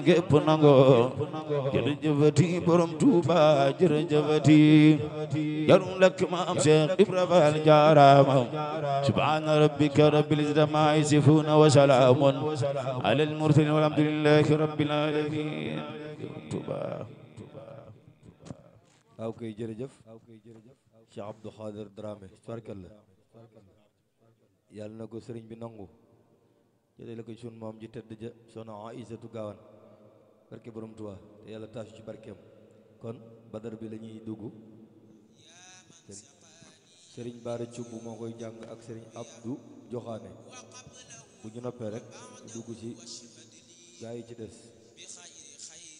gépp nangoo jërëjëfati borom Tuuba jërëjëfati jarum lakk maam Cheikh Ibra Fall jaarama subhana rabbika rabbil izzati amma yasifuna wa salaamun alal mursalin walhamdulillahi rabbil alamin Tuuba waaw koy jërëjëf Cheikh Abdou Khader Dramé tubarkalla yàlla na ko sëriñ bi nangu jëlee la ko sun moom ji tëdd ja soxna Aïsatu Gaawan barke borom Tuubaa te yàlla taasu ci barkeem kon badar bi la ñuy dugg sëriñ Baara Cubb moo koy jàng ak sëriñ Abdou Joxaane bu ñu noppee rek dugg ci gaa yi ci des